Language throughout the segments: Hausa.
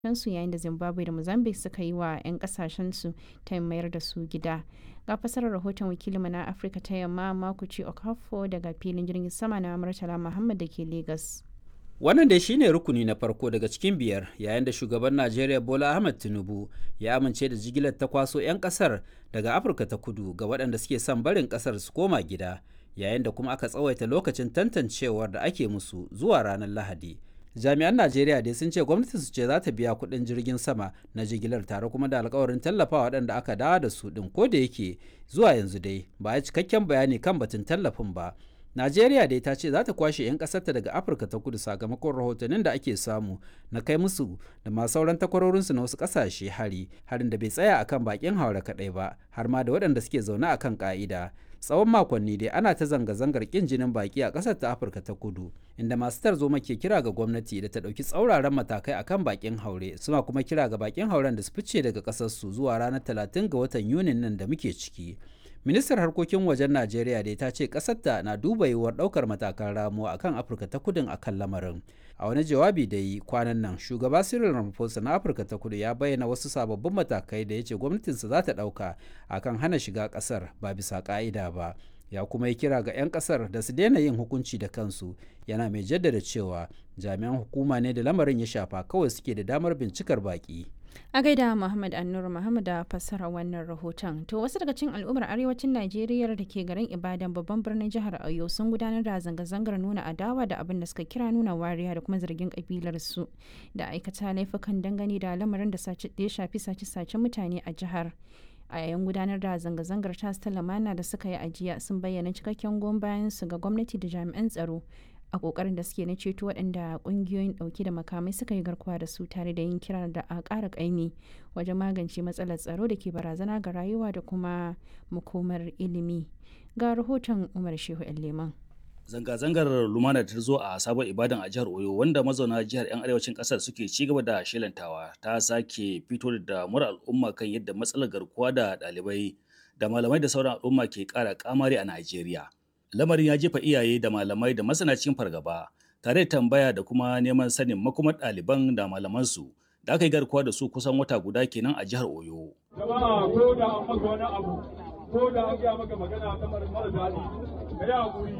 su yayin da zimbabwe da mozambique suka yi wa 'yan kasashensu ta mayar da su gida ga fasarar rahoton wakilinmu na afirka ta yamma makuci okafo daga filin jirgin sama na murtala muhammad da ke lagos wannan dai shine rukuni na farko daga cikin biyar yayin da shugaban najeriya bola ahmed tinubu ya amince da jigilar ta kwaso 'yan kasar daga afirka ta kudu ga waɗanda suke son barin kasar su koma gida yayin da kuma aka tsawaita lokacin tantancewar da ake musu zuwa ranar lahadi jami'an najeriya dai sun ce gwamnati su ce za ta biya kuɗin jirgin sama na jigilar tare kuma da alkawarin tallafa waɗanda aka dawo da su ɗin ko da yake zuwa yanzu dai ba a cikakken bayani kan batun tallafin ba najeriya dai ta ce za ta kwashe 'yan ƙasarta daga afirka ta kudu sakamakon rahotannin da ake samu na kai musu da ma sauran takwarorinsu na wasu ƙasashe hari harin da bai tsaya akan bakin haure kaɗai ba har ma da waɗanda suke zaune akan ƙa'ida tsawon makonni dai ana ta zanga-zangar kin jinin baki a ƙasar ta afirka ta kudu inda masu tarzoma ke kira ga gwamnati da ta ɗauki tsauraran matakai akan bakin haure suna kuma kira ga bakin hauren da su fice daga ƙasarsu zuwa ranar 30 ga watan yunin nan da muke ciki ministar harkokin wajen najeriya dai ta ce ƙasarta na duba yiwuwar ɗaukar matakan ramuwa akan afirka ta kudin akan lamarin a wani jawabi da yi kwanan nan shugaba cyril ramaphosa na afirka ta kudu ya bayyana wasu sababbin matakai da ya ce gwamnatinsa za ta ɗauka akan hana shiga ƙasar ba bisa ƙa'ida ba ya kuma yi kira ga 'yan ƙasar da su daina yin hukunci da kansu yana mai jaddada cewa jami'an hukuma ne da lamarin ya shafa kawai suke da damar bincikar baƙi a gaida muhammad annur muhammad da fassara wannan rahoton to wasu daga cikin al'ummar arewacin najeriya da ke garin ibadan babban birnin jihar oyo sun gudanar da zanga-zangar nuna adawa da abin da suka kira nuna wariya da kuma zargin kabilar su da aikata laifukan dangane da lamarin da ya shafi sace-sace mutane a jihar a yayin gudanar da zanga-zangar tas ta lamana da suka yi ajiya sun bayyana cikakken goyon bayan su ga gwamnati da jami'an tsaro a kokarin da suke na ceto waɗanda ƙungiyoyin ɗauke da makamai suka yi garkuwa da su tare da yin kira da a ƙara ƙaimi wajen magance matsalar tsaro da ke barazana ga rayuwa da kuma makomar ilimi ga rahoton umar shehu leman zanga-zangar lumana ta zo a sabon ibadan a jihar oyo wanda mazauna jihar 'yan arewacin kasar suke ci gaba da shelantawa ta sake fito da damar al'umma kan yadda matsalar garkuwa da ɗalibai da malamai da sauran al'umma ke ƙara kamari a najeriya lamarin ya jefa iyaye da malamai da masana cikin fargaba tare da tambaya da kuma neman sanin makomar ɗaliban da malamansu da aka yi garkuwa da su kusan wata guda kenan a jihar oyo jama'a ko da an maka wani abu ko da an gaya maka magana ta mara daɗi ka yi haƙuri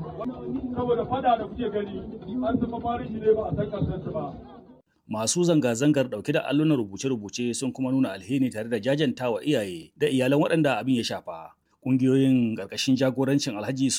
saboda fada da kuke gani an zama marishi ne ba a san ƙarshen ba masu zanga-zangar dauke da allunan rubuce-rubuce sun kuma nuna alheri tare da jajantawa iyaye da iyalan waɗanda abin ya shafa ƙungiyoyin ƙarƙashin jagorancin alhaji